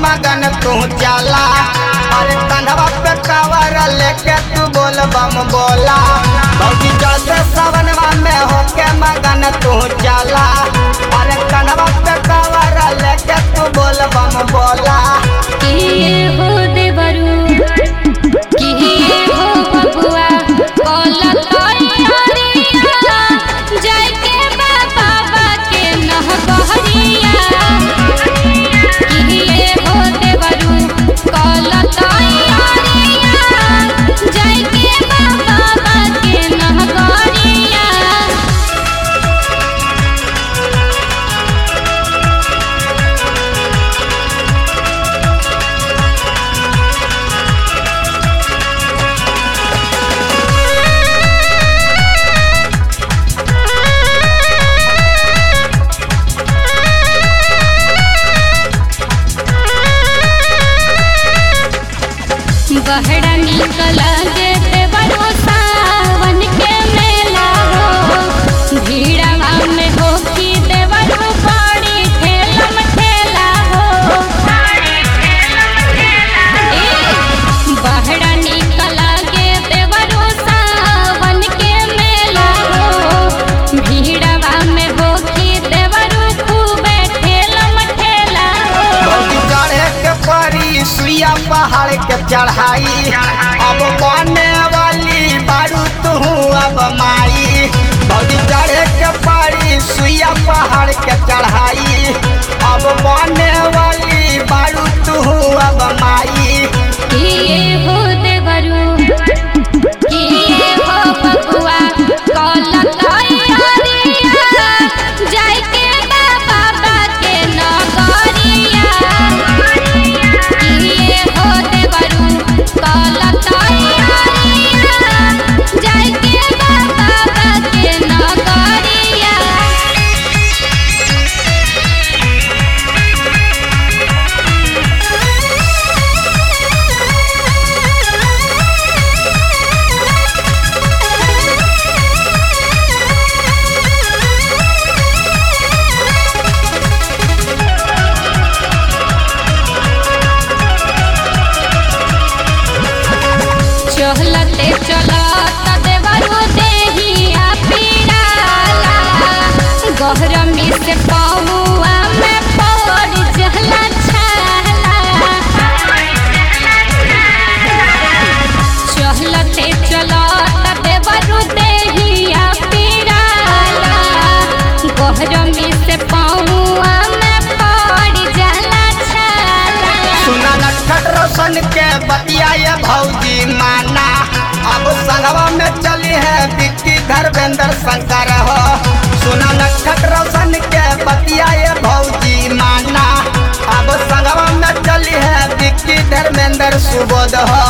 मगन तू चला अरे कंधवा पे कवर लेके तू बोल बम बोला भौजी चढ़ते सवनवा में होके मगन तू चला अरे कंधवा पे कवर लेके तू बोल बम बोला किए हो देवरू किए हो बबुआ कोला तोरिया जाके बाबा बा के नहबहरिया किए हो देवरू कोला तोरिया जाके बाबा बा के नहबहरिया बहरा निकल जेते बड़ो सावन के मेला हो भीड़वा में हो की देवरो बड़ी ठेलम ठेला हो ए, बहरा निकल गे देवरो सावन के मेला हो भीड़वा में हो की देवरो खूबे ठेलम ठेला हो भौजी चढ़े के परी सुइया पहाड़ के चढ़ाई अब बने वाली बारू तू अब माई भौजी चढ़े के परी सुइया पहाड़ के चढ़ाई अब बने वाली बारू तू अब माई किए हो देवरू किए हो बबुआ कोला तोरिया जाके बाबा बा के नगरिया किए हो देवरू कोला तोरिया जाके बाबा बा के नगरिया चहलते चलत देवरो देहिया पीराला गहरमी से पहुआ में पड़ जहला छाला चहलते चलत देवरो देहिया पीराला गहरमी से पहुआ में पड़ जहला छाला सुना नटखट रोशन के बतिया ये भौजी माना अब संगवा में चली है विक्की धर्मेंद्र शंकर हो सुना नटखट रोशन के बतिया ये भौजी माना अब संगवा में चली है विक्की धर्मेंद्र सुबोध हो